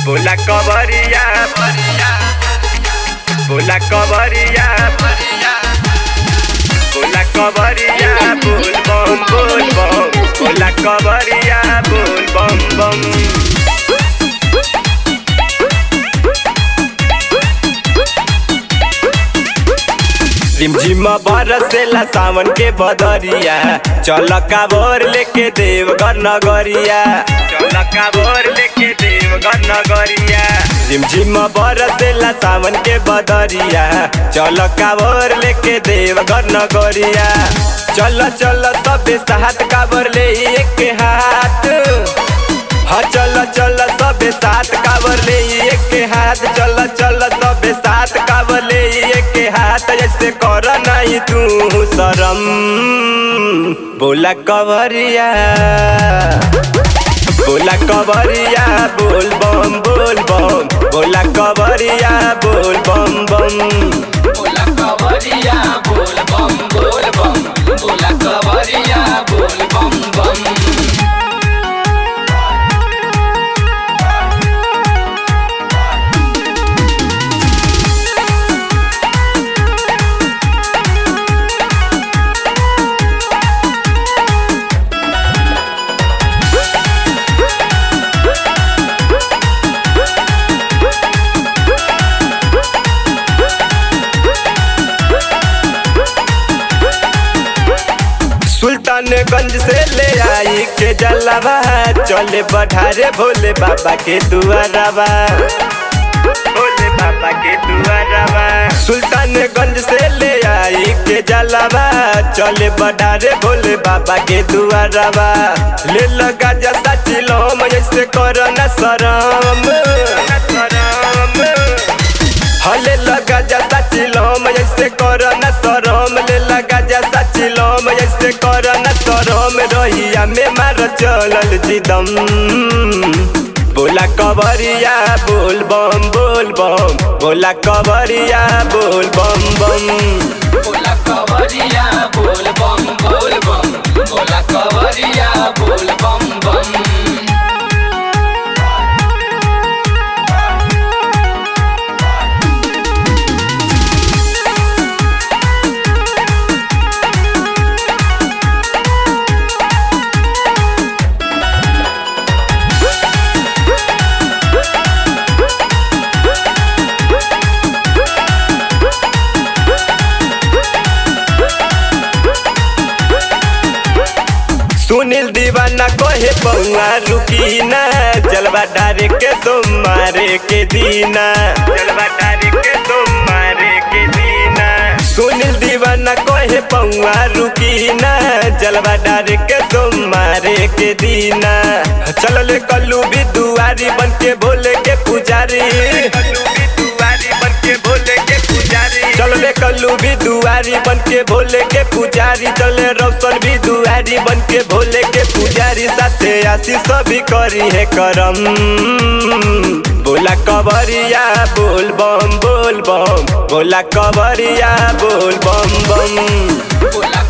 बोला कवरिया बोला कवरिया बोला कवरिया बोल बम बोल बम बोला कवरिया बोल बम बम रिमझिम बरसेला सावन के बदरिया चल काबर लेके देवघर नगरिया चल काबर लेके देवघर नगरिया रिमझिम बरसेला सावन के बदरिया चल काबर लेके देवघर नगरिया चल चल सबे साथ काबर ले एक हाथ हाँ चल चल सबे साथ काबर ले एक हाथ चल चल सबे साथ काबर ले एक हाथ ऐसे कर नहीं तू शरम बोला कवरिया बोला कवरिया बोल बम बोल बम बोला कवरिया बोल बम बम बोला कवरिया बोल बम बोल बम बोला कवरिया बोल बम बम सुल्तानगंज से ले आई के जलवा चले बढ़ारे भोले बाबा के दुआरवा भोले बाबा के दुआरवा सुल्तानगंज से ले आई के जलवा चले बढ़ारे भोले बाबा के दुआरवा ले लगा जैसा चिलो ऐसे करो न शरम हले लगा जैसा चिलम ऐसे कर न सरम ले लगा जैसा चिलम ऐसे कर न सरम रहिया में मार चलल जिदम बोला कवरिया बोल बम बोल बम बोला कवरिया बोल बम बम बोला कवरिया बोल बम बोल बम बोला कवरिया बोल बम बम सुनील दीवाना कोहे पौआ रुकी ना जलवा डारे के तुम मारे के दीना जलवा डारे के तुम मारे के दीना सुनील दीवाना कोहे पौआ रुकी ना जलवा डारे के तुम मारे के दीना चल ले कल्लू भी दुआरी बन के बोले के पुजारी कल्लू भी दुआरी बन के बोले के पुजारी चल ले कल्लू भी दुआरी बन के भोले के पुजारी चले रौशन भी दुआरी बन के भोले के पुजारी साथे आशीष भी करी है करम बोला कवरिया बोल बम बोल बम बोला कवरिया बोल बम बम बोला